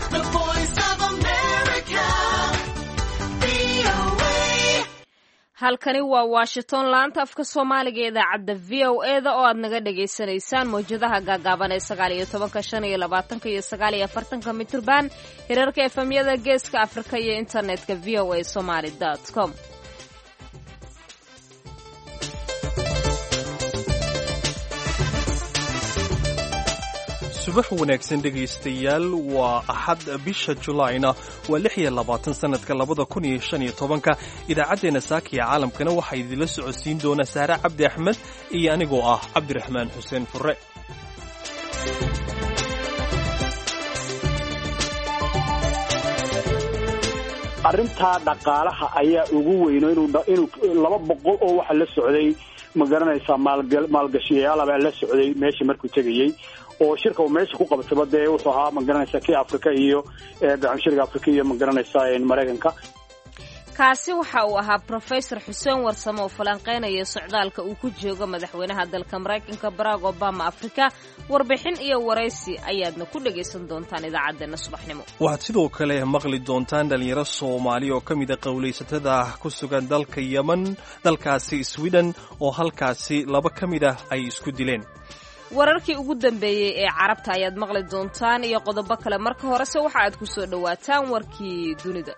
The voice of America. VOA. halkani waa washington laanta afka soomaaliga ee idaacadda v o e da oo aad naga dhagaysanaysaan mawjadaha gaagaaban ee sagaal iyo tobanka shan iyo labaatanka iyo sagaal iyo afartanka mitrban hirarka efemyada geeska afrika iyo internetka v o a somaly com subax wanaagsan dhegaystayaal waa axad bisha julaayna waa lix iyo labaatan sannadka labada kun iyo shan iyo tobanka idaacaddeenna saakiya caalamkana waxaa idinla socodsiin doona saare cabdi axmed iyo anigoo ah cabdiraxmaan xuseen furre arrintaa dhaqaalaha ayaa ugu weyno inuu laba boqol oo waxa la socday ma garanaysaa maalgashiyayaal baa la socday meesha markuu tegayey oo shirka uu meesha ku qabtaba dee wuxuu ahaa ma garanaysaa kii afrika iyo gacanshiriga afrika iyo ma garanaysaa maraykanka kaasi waxa uu ahaa brofesor xuseen warsame oo falanqaynaya socdaalka uu ku joogo madaxweynaha dalka maraykanka barack obama afrika warbixin iyo waraysi ayaadna ku dhagaysan doontaan idaacaddeenna subaxnimo waxaad sidoo kale maqli doontaan dhallinyaro soomaali oo ka mid a qowlaysatada ku sugan dalka yemen dalkaasi sweden oo halkaasi laba ka mid ah ay isku dileen wararkii ugu dambeeyey ee carabta ayaad maqli doontaan iyo qodobo kale marka horese waxa aad ku soo dhowaataan warkii dunida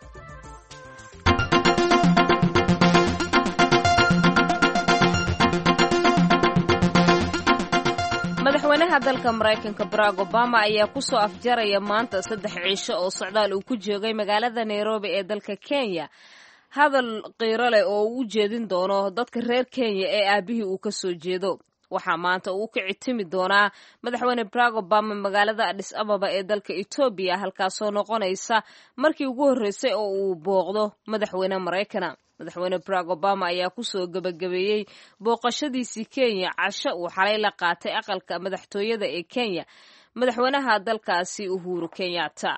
madaxweynaha dalka maraykanka barack obama ayaa ku soo afjaraya maanta saddex ciisho oo socdaal uu ku joogay magaalada nairobi ee dalka kenya hadal qiiro leh oo uu u jeedin doono dadka reer kenya ee aabihii uu ka soo jeedo waxaa maanta uu ka citimi doonaa madaxweyne barack obama magaalada adhis ababa ee dalka etoobiya halkaasoo noqonaysa markii ugu horreysay oo uu booqdo madaxweyne maraykana madaxweyne barack obama ayaa kusoo gebagabeeyey booqashadiisii kenya casho uu xalay la qaatay aqalka madaxtooyada ee kenya madaxweynaha dalkaasi uhuru kenyatta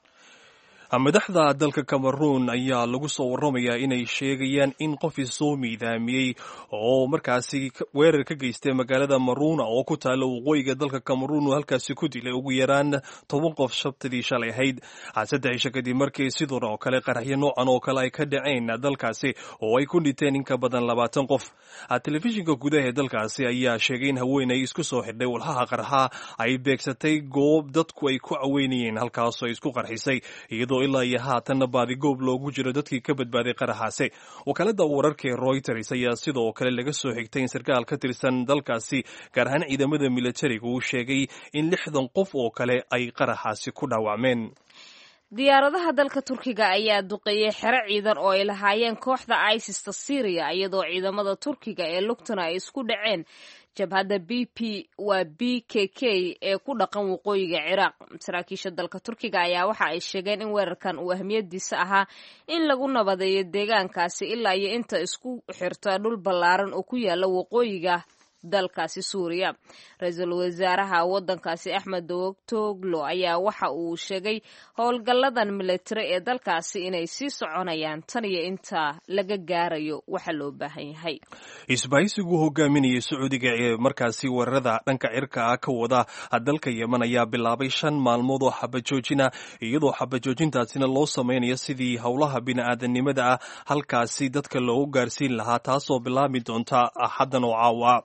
madaxda dalka cameroon ayaa lagu soo warramayaa inay sheegayaan in qof isoo miidaamiyey oo markaasi weerar ka geystay magaalada maruna oo ku taalla waqooyiga dalka cameroon uu halkaasi ku dilay ugu yaraan toban qof shabtadii shalay ahayd saddex isha kadib markii sidan oo kale qaraxyo noocan oo kale ay ka dhaceen dalkaasi oo ay ku dhinteen in ka badan labaatan qof telefishinka gudaha ee dalkaasi ayaa sheegay in haweenay isku soo xidhay walhaha qarxa ay beegsatay goob dadku ay ku caweynayeen halkaasoo isku qarxisay iyadoo ilaa iyo haatanna baadigoob loogu jiro dadkii ka badbaaday qaraxaasi wakaalada wararka ee royters ayaa sidoo kale laga soo xigtay in sarkaal ka tirsan dalkaasi gaar ahaan ciidamada militariga uu sheegay in lixdan qof oo kale ay qaraxaasi ku dhaawacmeen diyaaradaha dalka turkiga ayaa duqeeyey xero ciidan oo ay lahaayeen kooxda isista syriya iyadoo ciidamada turkiga ee lugtana ay isku dhaceen jabhadda b p waa b k k ee ku dhaqan waqooyiga ciraaq saraakiisha dalka turkiga ayaa waxa ay sheegeen in weerarkan uu ahmiyadiisa ahaa in lagu nabadeeyo deegaankaasi ilaa iyo inta isku xirta dhul ballaaran oo ku yaala waqooyiga dalkaasi suuriya ra-iisul wasaaraha waddankaasi axmed dawogtoglo ayaa waxa uu sheegay howlgalladan militari ee dalkaasi inay sii soconayaan tan iyo inta laga gaarayo waxa loo baahan yahay isbahaysigu hogaaminayay sacuudiga ee markaasi weerarada dhanka cirka ah ka wada dalka yemen ayaa bilaabay shan maalmood oo xabajoojina iyadoo xabajoojintaasina loo samaynayo sidii howlaha bini'aadanimada ah halkaasi dadka loogu gaarsiin lahaa taasoo bilaabi doonta axaddan oo caawa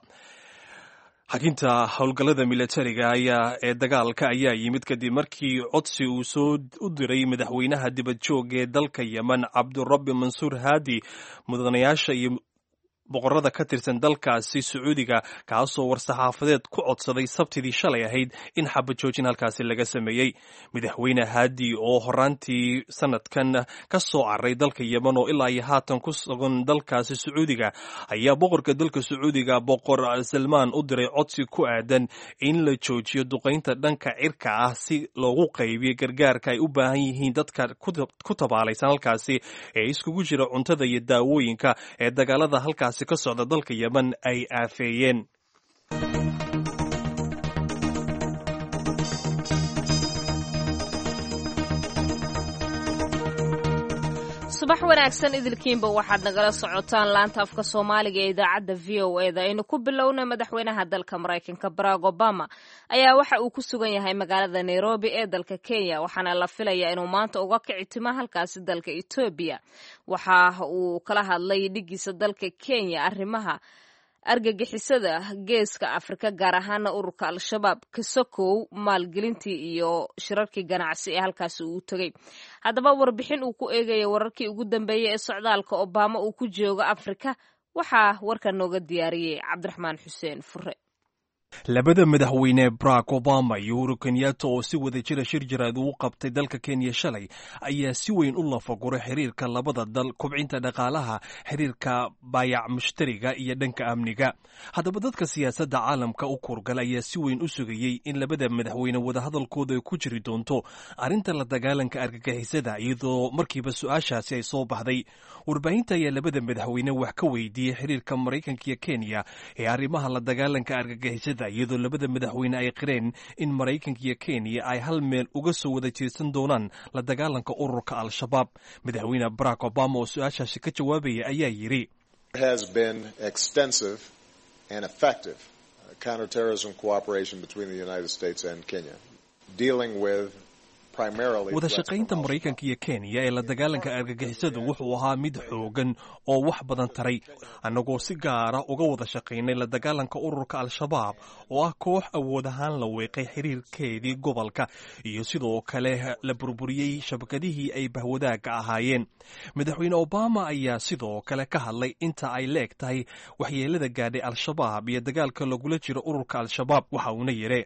xaginta howlgallada militariga ayaa ee dagaalka ayaa yimid kadib markii codsi uu soo u diray madaxweynaha dibad joog ee dalka yemen cabdurabi mansuur haadi mudanayaasha iyo boqorada ka tirsan dalkaasi sacuudiga kaasoo war-saxaafadeed ku codsaday sabtidii shalay ahayd in xabajoojin halkaasi laga sameeyey madaxweyne haadi oo horaantii sanadkan ka soo caray dalka yemen oo ilaa iyo haatan ku sugan dalkaasi sacuudiga ayaa boqorka dalka sacuudiga boqor salmaan u diray codsi ku aadan in la joojiyo duqaynta dhanka cirka ah si loogu qaybiyo gargaarka ay u baahan yihiin dadka ku tabaalaysan halkaasi ee iskugu jira cuntada iyo daawooyinka ee dagaalada halkaasi ka socda dalka yemen ay aafeeyeen subax wanaagsan idilkiinba waxaad nagala socotaan laanta afka soomaaliga ee idaacadda v o e da aynu ku bilowna madaxweynaha dalka maraykanka barack obama ayaa waxa uu ku sugan yahay magaalada nairobi ee dalka kenya waxaana la filayaa inuu maanta uga kici timo halkaasi dalka etoobiya waxa uu kala hadlay dhigiisa dalka kenya arrimaha argagixisada geeska afrika gaar ahaana ururka al-shabaab kasokow maalgelintii iyo shirarkii ganacsi ee halkaasi uu tegey haddaba warbixin uu ku eegaya wararkii ugu dambeeyey ee socdaalka obama uu ku joogo afrika waxaa warka nooga diyaariyey cabdiraxmaan xuseen fure labada madaxweyne barack obama iyo uhuru kenyatta oo si wada jira shir jaraad uu qabtay dalka kenya shalay ayaa si weyn u lafaguray xiriirka labada dal kubcinta dhaqaalaha xiriirka baayac mushtariga iyo dhanka amniga haddaba dadka siyaasadda caalamka u kurgala ayaa si weyn u sugayey in labada madaxweyne wadahadalkooda ay ku jiri doonto arrinta la dagaalanka argagixisada iyadoo markiiba su-aashaasi ay soo baxday warbaahinta ayaa labada madaxweyne wax ka weydiiyey xiriirka maraykanka iyo kenya ee arrimaha la dagaalanka argagixisada iyadoo labada madaxweyne ay qireen in maraykanka iyo kenya ay hal meel uga soo wada jeedsan doonaan la dagaalanka ururka al-shabaab madaxweyne barack obama oo su-aashaasi ka jawaabaya ayaa yidhi has been extensive and effective counterterrorism cooperation between the United States and Kenya, dealing with wada shaqaynta maraykanka iyo kenya ee la dagaalanka argagixisadu wuxuu ahaa mid xoogan oo wax badan taray annagoo si gaara uga wada shaqaynay la dagaalanka ururka al-shabaab oo ah koox awood ahaan la weeqay xiriirkeedii gobolka iyo sidoo kale la burburiyey shabakadihii ay bahwadaagga ahaayeen madaxweyne obama ayaa sidoo kale ka hadlay inta ay leeg tahay waxyeelada gaadhay al-shabaab iyo dagaalka lagula jiro ururka al-shabaab waxa uuna yidhi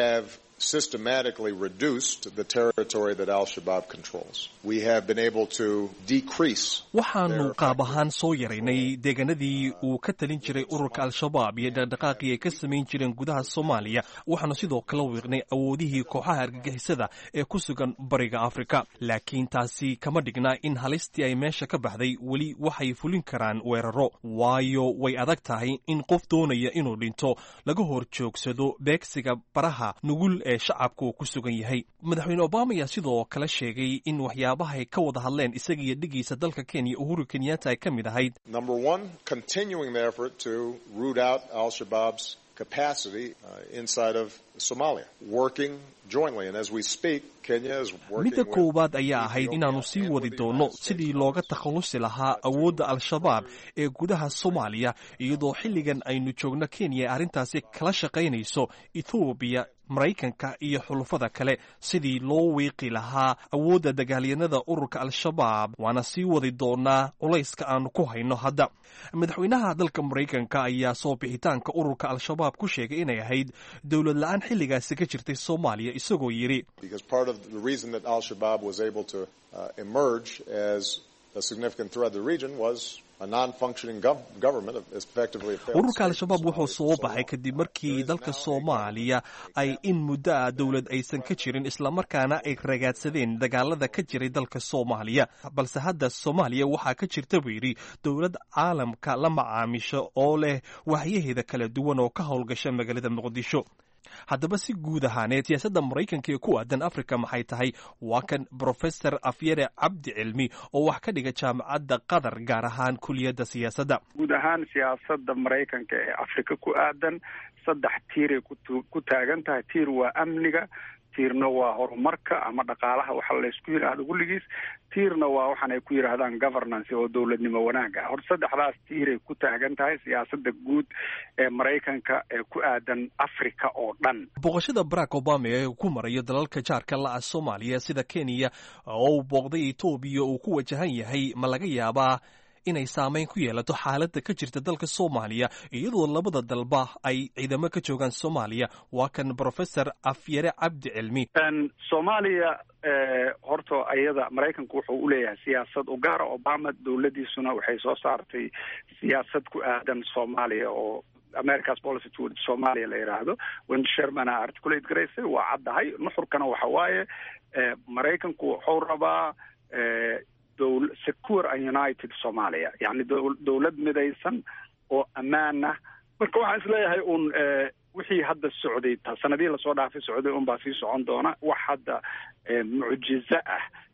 systematically reduced the territory that al-Shabaab controls. We have been able to decrease waxaanu qaab ahaan soo yaraynay deegaanadii uu ka talin jiray ururka al-shabaab iyo dhaqdhaqaaqii ay ka samayn jireen gudaha soomaaliya waxaanu sidoo kale wiiqnay awoodihii kooxaha argagixisada ee ku sugan bariga afrika laakiin taasi kama dhigna in halistii ay meesha ka baxday weli waxay fulin karaan weeraro waayo way adag tahay in qof doonaya inuu dhinto laga hor joogsado beegsiga baraha nugul ee shacabka uu ku sugan yahay madaxweyne obama ayaa sidoo kale sheegay in waxyaabahay ka wada hadleen isaga iyo dhigiisa dalka kenya uhuru kenyatta ay ka mid ahayd number one continuing the effort to root out al-shabaab's capacity uh, inside of Somalia, working jointly. And as we speak, Kenya is working midda with koowaad ayaa ahayd inaannu sii wadi doonno sidii looga takhallusi lahaa awoodda al-shabaab ee gudaha soomaaliya iyadoo xilligan aynu joogno kenya ay arrintaasi kala shaqaynayso ethoobiya maraykanka iyo xulufada kale sidii loo wiiqi lahaa awoodda dagaalyanada ururka al-shabaab waana sii wadi doonaa culayska aanu ku hayno hadda madaxweynaha dalka maraykanka ayaa soo bixitaanka ururka al-shabaab ku sheegay inay ahayd dowlad la-aan xilligaasi ka jirtay soomaaliya isagoo yidhi because part of the reason that al-Shabaab was able to uh, emerge as a significant threat to the region was a non-functioning gov- government, effectively a failed ururka state. al-shabaab wuxuu soo baxay So, kadib uh, markii there is dalka now a soomaaliya ay in muddo ah dowlad aysan ka jirin islamarkaana ay ragaadsadeen dagaalada ka jiray dalka soomaaliya balse hadda soomaaliya waxaa ka jirta buu yidhi dowlad caalamka la macaamisho oo leh waxyaheeda kala duwan oo ka howlgasha magaalada muqdisho haddaba si guud ahaaneed siyaasadda maraykanka ee ku aadan afrika maxay tahay waa kan brofesor afyare cabdi cilmi oo wax ka dhiga jaamacadda qatar gaar ahaan kuliyadda siyaasadda guud ahaan siyaasadda maraykanka ee afrika ku aadan saddex tiiray kutu- ku taagan tahay tiir waa amniga tiirna waa horumarka ama dhaqaalaha waxa laysku yidhaahdo kulligiis tiirna waa waxaan ay ku yidhaahdaan governance oo dowladnimo wanaaga hor saddexdaas tiiray ku taagan tahay siyaasadda guud ee maraykanka ee ku aadan afrika oo dhan booqashada barack obama ee ku marayo dalalka jaarka la-a soomaaliya sida kenya oo uu booqday etoobiya uu ku wajahan yahay ma laga yaabaa inay saameyn ku yeelato xaaladda ka jirta dalka soomaaliya iyadoo labada dalba ay ciidamo ka joogaan soomaaliya waa kan brofesor afyare cabdi cilmi Een, soomaaliya eh, horta iyada maraykanku wuxuu uleeyahay siyaasad u gaara obama dowladiisuna waxay soo saartay siyaasad ku aadan soomaaliya oo america's policy toward somalia la yidhaahdo wendy sherman a articulate garaysay waa caddahay nuxurkana waxa waaye eh, maraykanku wuxuu rabaa eh, dowl secure and united somalia yani dowl- dowlad midaysan oo ammaan ah marka waxaan isleeyahay un eh, wixii hadda socday ta- sanadihii lasoo dhaafay socday unbaa sii socon doona wax hadda eh, mucjizo ah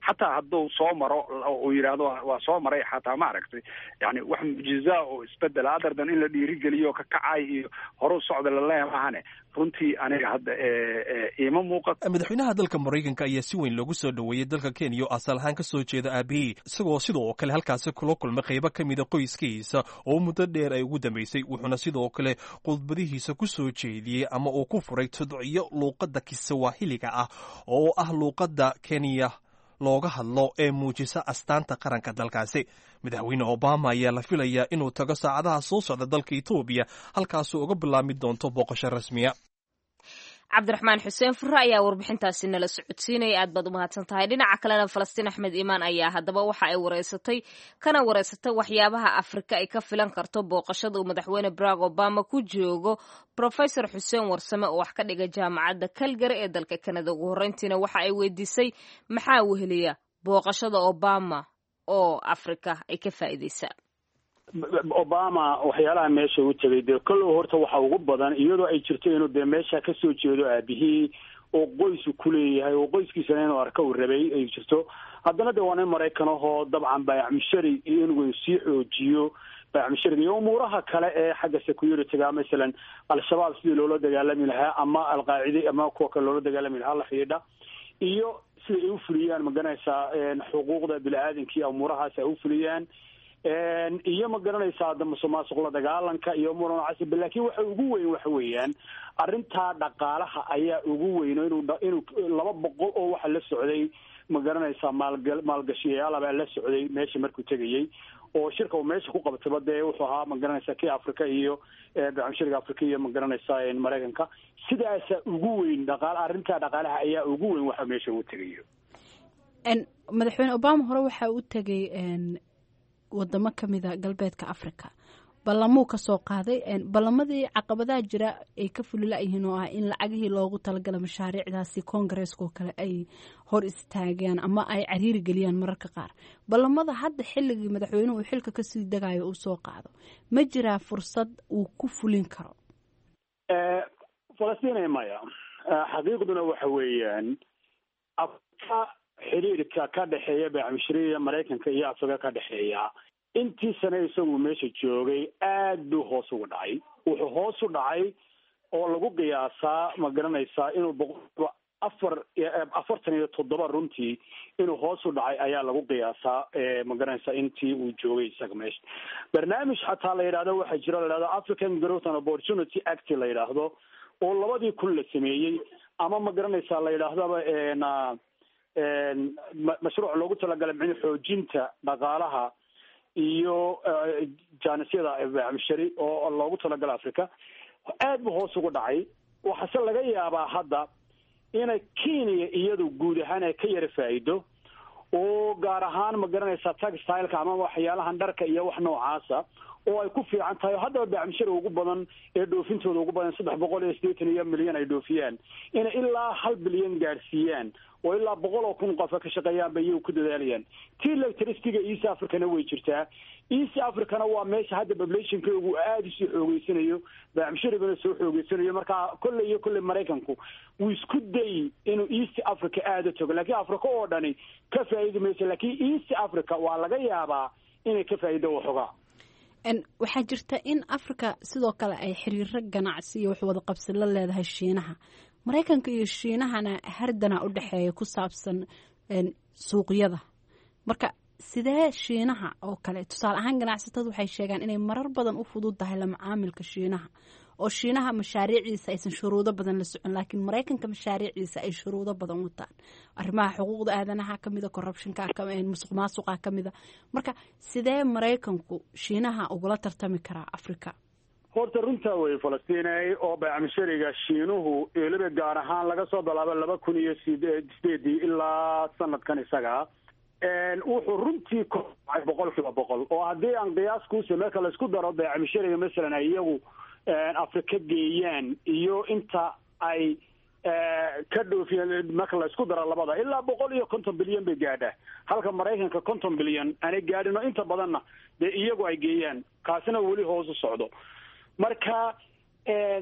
xataa hadduu soo maro uu yidhaahdo waa soo maray xataa ma aragtay yani wax mucjiza oo isbedel adardan in la dhiirigeliyo ka kacay iyo horu socda laleeya maahane runtii aniga hadda iima muuqato madaxweynaha dalka maraykanka ayaa si weyn loogu soo dhoweeyey dalka kenya oo asal ahaan ka soo jeeda aabihii isagoo sidoo kale halkaasi kula kulmay qaybo ka mida qoyskiisa oo muddo dheer ay ugu dambeysay wuxuuna sidoo kale khudbadihiisa ku soo jeediyey ama uu ku furay tudciyo luuqadda kisawahiliga ah oo ah luuqadda kenya looga hadlo ee muujisa astaanta qaranka dalkaasi madaxweyne obama ayaa la filayaa inuu tago saacadaha soo socda dalka etoobiya halkaasuu uga bilaabmi doonto booqasho rasmiya cabdiraxmaan xuseen fure ayaa warbixintaasi nala socodsiinaya aad baad u mahadsan tahay dhinaca kalena falastiin axmed iimaan ayaa haddaba waxa ay wareysatay kana wareysatay waxyaabaha afrika ay ka filan karto booqashada uu madaxweyne barack obama ku joogo profesor xuseen warsame oo wax ka dhiga jaamacadda calgary ee dalka kanada ugu horreyntiina waxa ay weydiisay maxaa weheliya booqashada obama oo afrika ay ka faa'iideysaa obama waxyaalaha meesha u tegay dee kollow horta waxa ugu badan iyadoo ay jirto inuu dee meesha kasoo jeedo aabihii oo qoysu kuleeyahay oo qoyskiisana inuu arka uu rabay ay jirto haddana de waa nin maraykan ahoo dabcan baayacmushari iyo inuu sii xoojiyo baayacmushariga iyo umuuraha kale ee xagga security-ga masalan al-shabaab sidii loola dagaalami lahaa ama alqaacide ama kuwa kale loola dagaalami lahaa la xidhiidha iyo sida ay ufuliyaan magaranaysaa xuquuqda bini-aadanka iyo umuurahaas ay ufuliyaan iyo ma garanaysaa hadda musuqmaasuq la dagaalanka iyo umura noocaas laakiin waxa ugu weyn waxa weeyaan arrintaa dhaqaalaha ayaa ugu weyn inuu inuu laba boqol oo waxa la socday ma garanaysaa maalga maalgashiyayaal baa la socday meesha markuu tegayey oo shirka uu meesha ku qabtaba dee wuxuu ahaa ma garanaysaa kii africa iyo bacmushariga africa iyo ma garanaysaa maraykanka sidaasa ugu weyn dhaqaal arrintaa dhaqaalaha ayaa ugu weyn waxa meesha uu tegayo madaxweyne obama hore waxa u tegay wadamo kamida galbeedka africa ballamuu kasoo qaaday ballamadii caqabadaha jira ay ka fulila-yihiin oo ah in lacagihii loogu talagala mashaariicdaasi koongareeskoo kale ay hor istaagaan ama ay cariiri geliyaan mararka qaar ballamada hadda xilligii madaxweynuhu uu xilka kasii dagayo uu soo qaado ma jiraa fursad uu ku fulin karo falastiin maya xaqiiqduna waxa weeyaan afrika xiriirka ka dhexeeya baacmushariya maraykanka iyo afrika ka dhexeeya intii sane isagu meesha joogay aad buu hoos ugu dhacay wuxuu hoos u dhacay oo lagu qiyaasaa ma garanaysaa inuu boqolkiiba afar afartan iyo toddoba runtii inuu hoos u dhacay ayaa lagu qiyaasaa ma garanaysaa intii uu joogay isaga meesha barnaamij xataa la yidhahdo waxaa jira la yidhahdo african growth and opportunity act la yidhaahdo oo labadii kun la sameeyey ama ma garanaysaa la yidhaahdaba na mashruuc loogu talagalay micni xoojinta dhaqaalaha iyo jaanisyada bacmushari oo loogu talagalay africa aad buu hoos ugu dhacay waxaase laga yaabaa hadda inay kenya iyadu guud ahaan ay ka yara faa'iido oo gaar ahaan ma garanaysaa taxtileka ama waxyaalahan dharka iyo wax noocaasa oo ay ku fiican tahay haddaba bacmushari ugu badan ee dhoofintooda ugu badan saddex boqol iyo siddeetan iyo milyan ay dhoofiyaan inay ilaa hal bilyan gaadhsiiyaan oo ilaa boqol oo kun qofa ka shaqeeyaan bay iyagu ku dadaalayaan tii electricityga east africana way jirtaa east africana waa meesha hadda populationkeegu aada usii xoogeysanayo bacmusharigana soo xoogeysanayo marka kolley iyo kolley maraykanku wuu isku day inuu east africa aada tago laakiin africa oo dhani ka faa'iidi mayso laakiin east africa waa laga yaabaa inay ka faa'iido waxoogaa waxaa jirta in africa sidoo kale ay xiriiro ganacsi iyo wax wada qabsi la leedahay shiinaha maraykanka iyo shiinahana hardana u dhexeeya ku saabsan suuqyada marka sidee shiinaha oo kale tusaale ahaan ganacsatadu waxay sheegaan inay marar badan u fudud tahay la macaamilka shiinaha oo shiinaha mashaariiciisa aysan shuruudo badan la socon laakiin maraykanka mashaariiciisa ay shuruudo badan wataan arrimaha xuquuqda aadanaha kamida corruptionka musuq maasuqa kamida marka sidee maraykanku shiinaha ugula tartami karaa africa horta runtaa wey falastiney oo baacmushariga shiinuhu weliba gaar ahaan laga soo bilaabo laba kun iyo sideedii ilaa sanadkan isaga wuxuu runtii kordhacay boqol kiiba boqol oo haddii aan qiyaas kuuse marka laisku daro baacmushariga masalan ay iyagu afrika geeyaan iyo inta ay ka dhoofiyeen marka la isku daro labada ilaa boqol iyo konton bilyan bay gaadhaa halka maraykanka konton bilyan aanay gaadhin oo inta badanna dee iyagu ay geeyaan kaasina weli hoos u socdo marka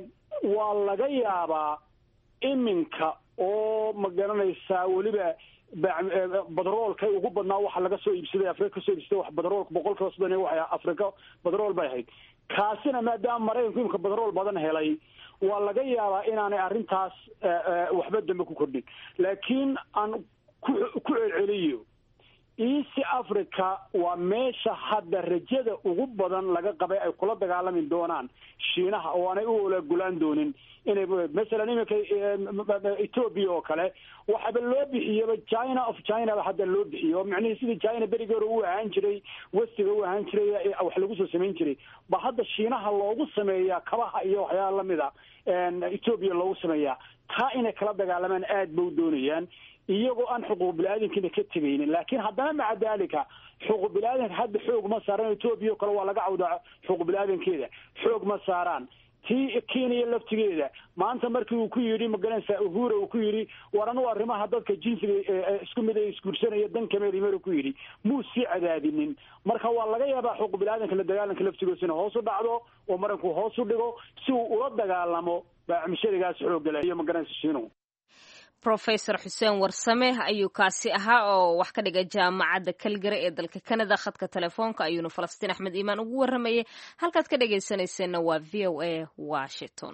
waa laga yaabaa iminka oo ma garanaysaa weliba badroolka ugu badnaa waxa laga soo iibsaday afrika kasoo iibsaday wax badroolka boqolkiiba soddon waxay afrika badrool bay ahayd kaasina maadaama maraykanku imika badrool badan helay waa laga yaabaa inaanay arrintaas waxba dambe ku kordhin laakiin aan ku ku celceliyo east africa waa meesha hadda rajada ugu badan laga qabay ay kula dagaalami doonaan shiinaha oo aanay u olagulaan doonin inay masalan iminka ethoobia oo kale waxaba loo bixiyaba china of china ba hadda loo bixiyo oo macnihii sidii china berigi hore u ahaan jiray westiga u ahaan jiray wax lagu soo samayn jiray ba hadda shiinaha loogu sameeyaa kabaha iyo waxyaala lamida ethoobia loogu sameeyaa taa inay kala dagaalamaan aad ba u doonayaan iyagoo aan xuquuq bini-aadamkiina ka tegaynin laakiin haddana maca dalika xuquuq bini-aadanka hadda xoog ma saaraan etoobiya o kale waa laga cawdaa xuquuq bini-aadankeeda xoog ma saaraan tii kenya laftigeeda maanta markii uu ku yidhi magaranaysa uhura uu ku yidhi war anugu arrimaha dadka jinsiga isku mid ay isguursanaya dan kameelimar ku yidhi muu sii cadaadinin marka waa laga yaabaa xuquuq bini-aadanka la dagaalanka laftigoosina hoos u dhacdo oo maranku hoos u dhigo si uu ula dagaalamo baacmishadigaas xoogala iyo magaranaysa shiinuhu rofesor xuseen warsame ayuu kaasi ahaa oo wax ka dhiga jaamacadda kalgare ee dalka canada khadka telefoonka ayuuna falastiin axmed iimaan ugu warramayay halkaad ka dhagaysanayseena waa v o a washington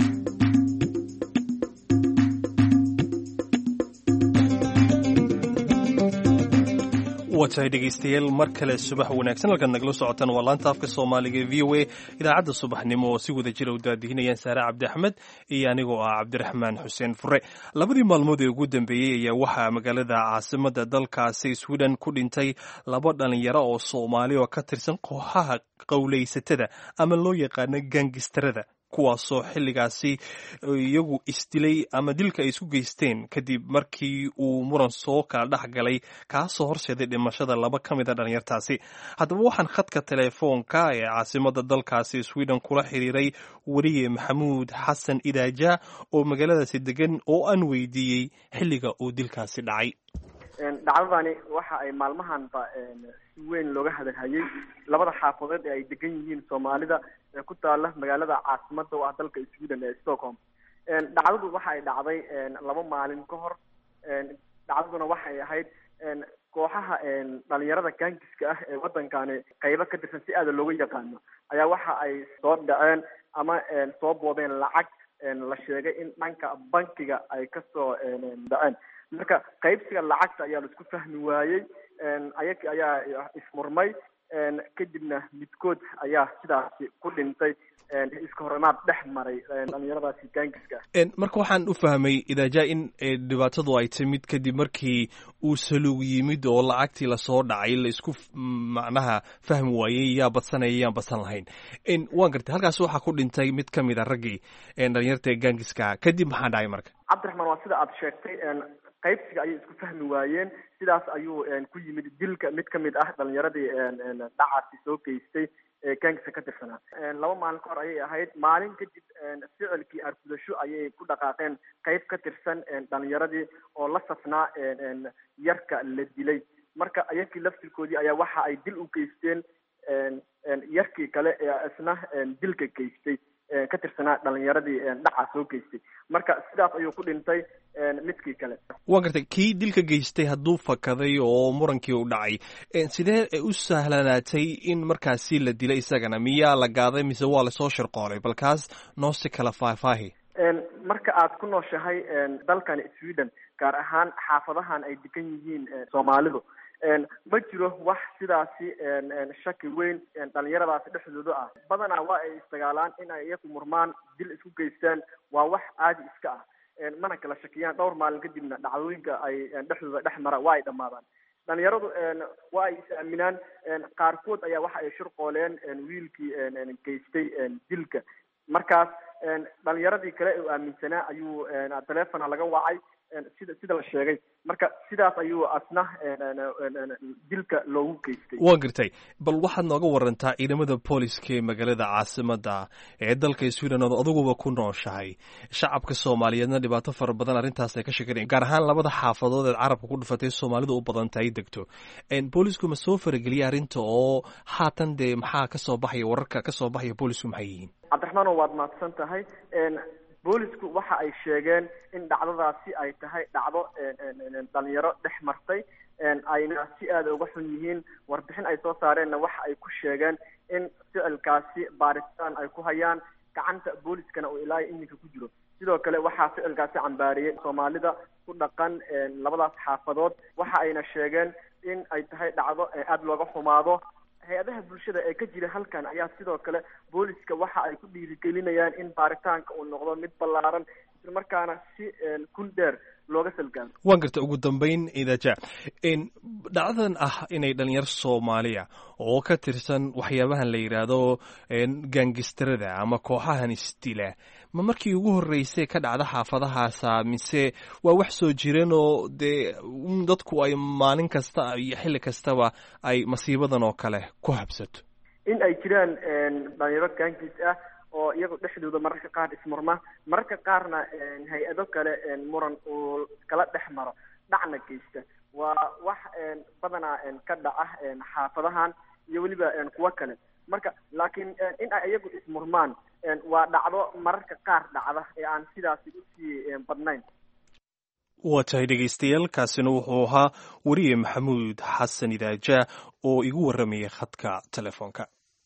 waa tahay dhegaystayaal mar kale subax wanaagsan halkaad nagala socotaan waa laanta afka soomaaliga e v o a idaacadda subaxnimo oo si wada jira u daadihinayaan saare cabdi axmed iyo anigoo ah cabdiraxmaan xuseen fure labadii maalmood ee ugu dambeeyey ayaa waxaa magaalada caasimadda dalkaasi sweden ku dhintay laba dhalinyaro oo soomaali oo ka tirsan kooxaha qowlaysatada ama loo yaqaano gangistarada kuwaasoo xilligaasi iyagu isdilay ama dilka ay isku geysteen kadib markii uu muran soo kala dhex galay kaasoo horseeday dhimashada laba ka mid a dhalinyartaasi haddaba waxaan khadka telefoonka ee caasimada dalkaasi sweden kula xiriiray weriye maxamuud xasan idaaja oo magaaladaasi degan oo aan weydiiyey xilliga uu dilkaasi dhacay dhacdadani waxa ay maalmahanba si weyn looga hadalhayay labada xaafadood ee ay degan yihiin soomaalida ee ku taala magaalada caasimada oo ah dalka sweden ee stockholm dhacdadu waxa ay dhacday laba maalin ka hor dhacdaduna waxay ahayd kooxaha dhalinyarada gaangiska ah ee wadankani qaybo ka tirsan si aada looga yaqaano ayaa waxa ay soo dhaceen ama soo boodeen lacag la sheegay in dhanka bankiga ay kasoo dhaceen marka qaybsiga lacagta ayaa la isku fahmi waayey ayag ayaa ismurmay kadibna midkood ayaa sidaasi ku dhintay iska horimaad dhex maray dhalinyaradaasi gaangiska ah marka waxaan u fahmay idaaja in dhibaatadu ay timid kadib markii uu saluug yimid oo lacagtii lasoo dhacay la isku macnaha fahmi waayey yaa badsanaya yaan badsan lahayn waan gartay halkaas waxaa ku dhintay mid ka mid a raggii dhalinyarta gaangiska kadib maxaa dhacay marka cabdiraxmaan waa sida aada sheegtay qaybsiga ayay isku fahmi waayeen sidaas ayuu ku yimid dilka mid ka mid ah dhalinyaradii dhacaasi soo geystay ee gaangisa ka tirsanaa laba maalin ka hor ayay ahayd maalin kadib ficilkii argudasho ayay ku dhaqaaqeen qayb ka tirsan dhalinyaradii oo la safnaa yarka la dilay marka yarkii laftirkoodii ayaa waxa ay dil u geysteen yarkii kale ee isna dilka geystay ka tirsanaa dhalinyaradii dhaca soo geystay marka sidaas ayuu ku dhintay midkii kale waa gartay kii dilka geystay hadduu fakaday oo murankii u dhacay sidee u sahlanaatay in markaasi la dilay isagana miyaa la gaaday mise waa lasoo shirqoolay bal kaas noo si kala faahfaahi marka aad ku nooshahay dalkani sweden gaar ahaan xaafadahan ay degan yihiin soomaalidu ma jiro wax sidaasi shaki weyn dhalinyaradaasi dhexdooda ah badanaa waa ay isdagaalaan in ay iyaku murmaan dil isku geystaan waa wax caadi iska ah mana kala shakiyaan dhowr maalin kadibna dhacdooyinka ay dhexdooda dhex mara waa ay dhammaadaan dhalinyaradu waa ay is aaminaan qaarkood ayaa waxa ay shirqooleen wiilkii geystay dilka markaas dhalinyaradii kale u aaminsanaa ayuu telefona laga wacay sida sida la sheegay marka sidaas ayuu asna dilka loogu geystay waa gartay bal waxaad nooga warantaa ciidamada booliska ee magaalada caasimada ee dalka sweden ood aduguba ku nooshahay shacabka soomaaliyeedna dhibaato fara badan arrintaas ay ka sheeganaya gaar ahaan labada xaafadood eed carabka ku dhufatay soomaalidu u badanta ay degto boolisku ma soo farageliya arrinta oo haatan dee maxaa kasoo baxaya wararka kasoo baxaya boolisku maxay yihiin cabdiraxmaano waad mahadsan tahay boolisku waxa ay sheegeen in dhacdadaasi ay tahay dhacdo dhalinyaro dhex martay ayna si aada uga xun yihiin warbixin ay soo saareenna waxa ay ku sheegeen in ficilkaasi baaritaan ay ku hayaan gacanta booliskana uu ilaa iminka ku jiro sidoo kale waxaa ficilkaasi cambaariyey soomaalida ku dhaqan labadaas xaafadood waxa ayna sheegeen in ay tahay dhacdo aada looga xumaado hay-adaha bulshada ee ka jira halkan ayaa sidoo kale booliska waxa ay ku dhiirigelinayaan in baaritaanka uu noqdo mid ballaaran isla markaana si kun dheer looga salgaamo waan garta ugu dambayn idaja dhacdadan ah inay dhalinyaro soomaaliya oo ka tirsan waxyaabahan la yidhaahdo gaangistarada ama kooxahan isdila ma markii ugu horreysay ka dhacda xaafadahaasa mise waa wax soo jireen oo dee dadku ay maalin kasta iyo xilli kastaba ay masiibadan oo kale ku habsato in ay jiraan dhalinyaro gaangiis ah oo iyagu dhexdooda mararka qaar ismurma mararka qaarna hay-ado kale muran uu kala dhex maro dhacna geysta waa wax badanaa ka dhaca xaafadahan iyo weliba kuwo kale marka laakiin in ay iyagu ismurmaan waa dhacdo mararka qaar dhacda ee aan sidaasi usii badnayn waa tahay dhegaystayaal kaasina wuxuu ahaa weriye maxamuud xasan idaaja oo igu warramayay khadka telefoonka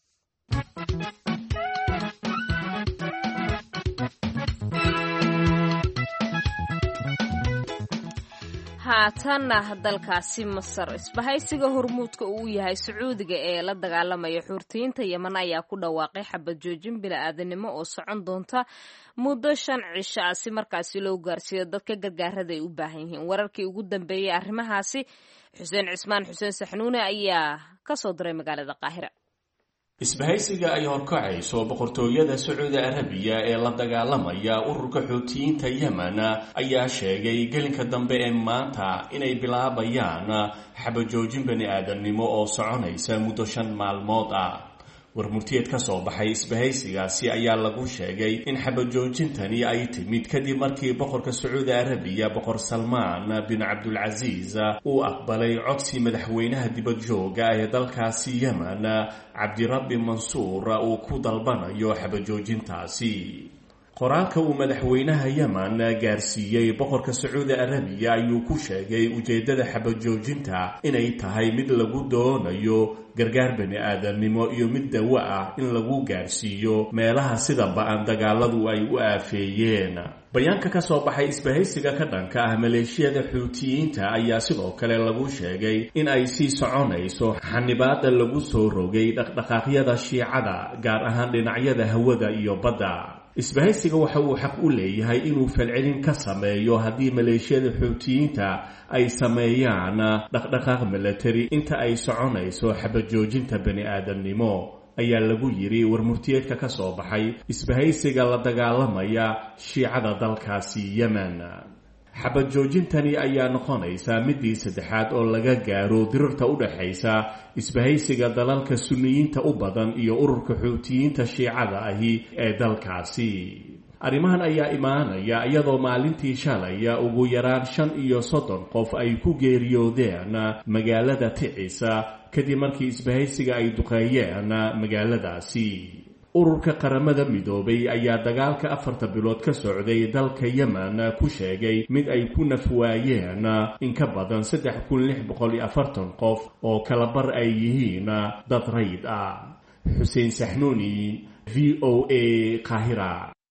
haatanna dalkaasi masar isbahaysiga hormuudka uu yahay sacuudiga ee la dagaalamaya xuurtiyiinta yeman ayaa ku dhawaaqay xabad joojin bini-aadanimo oo socon doonta muddo shan cisho ah si markaasi loo gaarsiiyo dadka gargaarada ay u baahan yihiin wararkii ugu dambeeyey arrimahaasi xuseen cismaan xuseen saxnuune ayaa ka soo diray magaalada qaahira isbahaysiga ay horkacayso boqortooyada sacuudi arabiya ee la dagaalamaya ururka xuutiyiinta yemen ayaa sheegay gelinka dambe ee maanta inay bilaabayaan xabajoojin bani aadamnimo oo soconaysa muddo shan maalmood ah warmurtiyeed ka soo baxay isbahaysigaasi ayaa lagu sheegay in xabajoojintani ay timid kadib markii boqorka sacuudi arabiya boqor salmaan bin cabdulcasiis uu aqbalay codsi madaxweynaha dibadjooga ee dalkaasi yemen cabdirabbi mansuur uu ku dalbanayo xabajoojintaasi qoraalka uu madaxweynaha yemen gaarsiiyey boqorka sacuudi arabiya ayuu ku sheegay ujeeddada xabajoojinta inay tahay mid lagu doonayo gargaar bani aadamnimo iyo mid dawo ah in lagu gaarsiiyo meelaha sida ba-an dagaaladu ay u aafeeyeen bayaanka ka soo baxay isbahaysiga ka dhanka ah maleeshiyada xuutiyiinta ayaa sidoo kale lagu sheegay in ay sii soconayso xanibaada lagu soo rogay dhaqdhaqaaqyada shiicada gaar ahaan dhinacyada hawada iyo badda isbahaysiga waxa uu xaq u leeyahay inuu falcelin ka sameeyo haddii maleeshiyada xuutiyiinta ay sameeyaan dhaqdhaqaaq milatari inta ay soconayso xabajoojinta bani aadamnimo ayaa lagu yidhi warmurtiyeedka ka soo baxay isbahaysiga la dagaalamaya shiicada dalkaasi yemen xabajoojintani ayaa noqonaysaa midii saddexaad oo laga gaaro dirirta u dhexaysa isbahaysiga dalalka sunniyiinta u badan iyo ururka xuutiyiinta shiicada ahi ee dalkaasi arrimahan ayaa imaanaya iyadoo maalintii shalaya ugu yaraan shan iyo soddon qof ay ku geeriyoodeen magaalada ticisa kadib markii isbahaysiga ay duqeeyeen magaaladaasi ururka qaramada midoobay ayaa dagaalka afarta bilood ka socday dalka yemen ku sheegay mid ay ku nafwaayeen in ka badan saddex kun lix boqol iyo afartan qof oo kala bar ay yihiin dad rayd ah xuseen saxnuuni v o a qaahira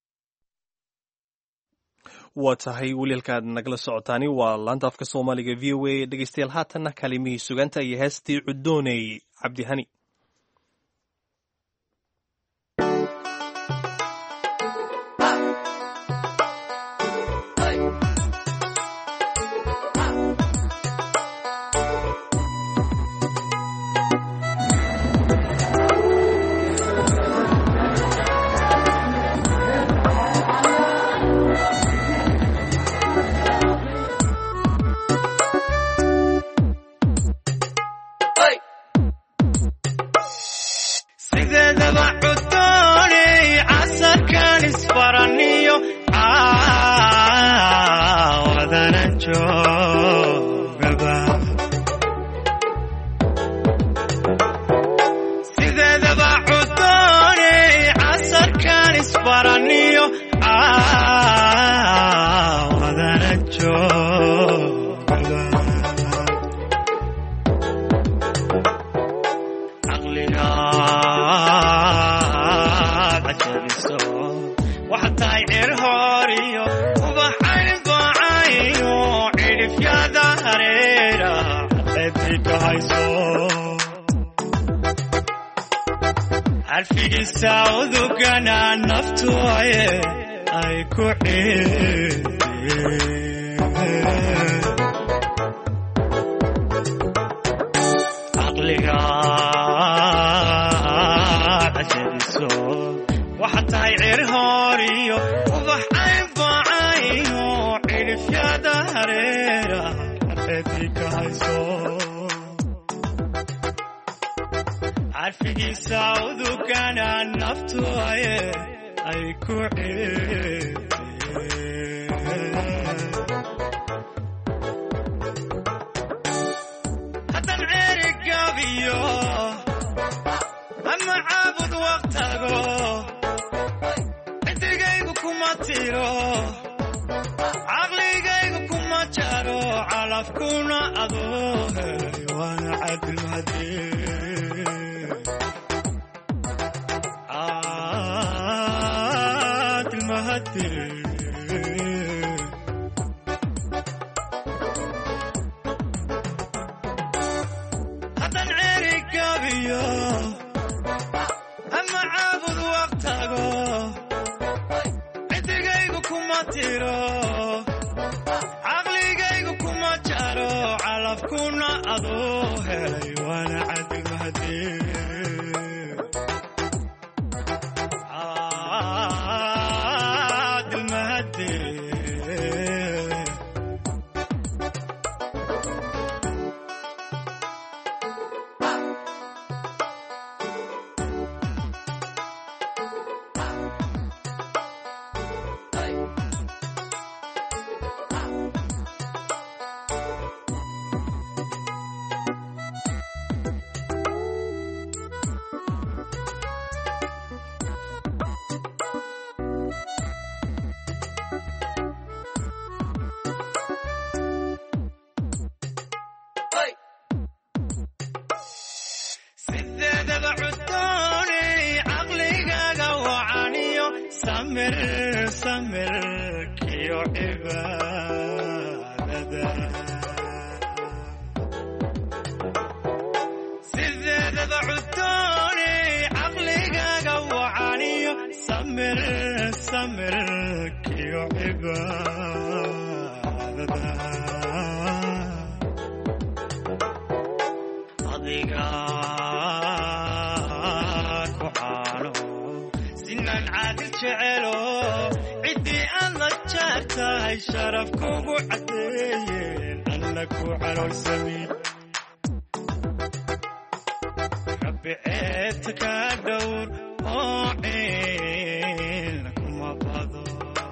waa tahay welialkaad nagala socotaani waa laanta afka soomaaliga v o a dhegeystayaal haatanna kalimihii suganta iyo heestii cudooney cabdihani cadceedii ka hayso carfigiisa udugana naftu aye ay ku ciideen caqliga cajadiso waxaa tahay ceer hoor iyo ubax aynbaacayo cidhifyada hareera cadceedii ka hayso carfigiisa udugana naftu aye ay ku ciideen haddan ceeri gaabiyo ama caabud waqtago ciddigaygu kuma tiro caqligaygu kuma jaro calafkuna adoo helay waana cadilmadee cadilmahadee haddan ceeri gaabiyo ama caabud waqtago ciddigaygu kuma tiro caqligaygu kuma jaro calafkuna adoo helay waana cadilmahadee cadilmahadee sideedaba cudooni caqligaaga wacaniyo samir samir kiyo cibaadada sideedaba cudooni caqligaaga wacaniyo samir samir kiyo cibaadada adiga ku caano sinaan caadil jecelo ciddii aad la jeertahay sharaf kugu caddeeyeen anna ku calowsamin rabbi ceebta ka dhowr oo ciilna kuma bado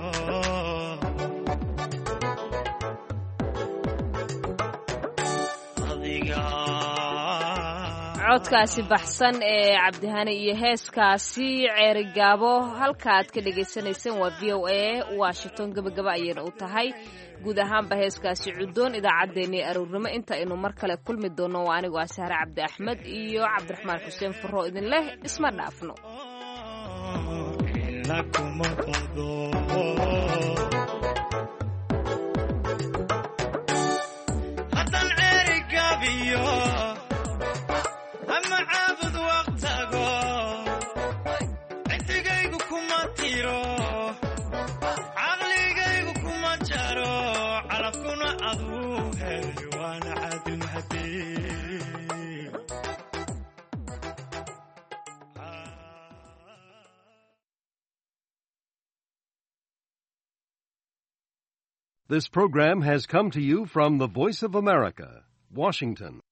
adiga codkaasi baxsan ee cabdihani iyo heeskaasi ceeri gaabo halka aad ka dhagaysanayseen waa v o a washington gebagaba ayayna u tahay guud ahaanba heeskaasi cudoon idaacaddeenii aroornimo inta aynu mar kale kulmi doonno waa anigoo ah sahre cabdi axmed iyo cabdiraxmaan xuseen furro idin leh isma dhaafno ciilna kuma bado haddan ceeri gaabiyo ama caabud waqtago ciddigaygu kuma tiro caqligaygu kuma jaro calafkuna aduu helay waana cadilmahadee This program has come to you from the Voice of America, Washington.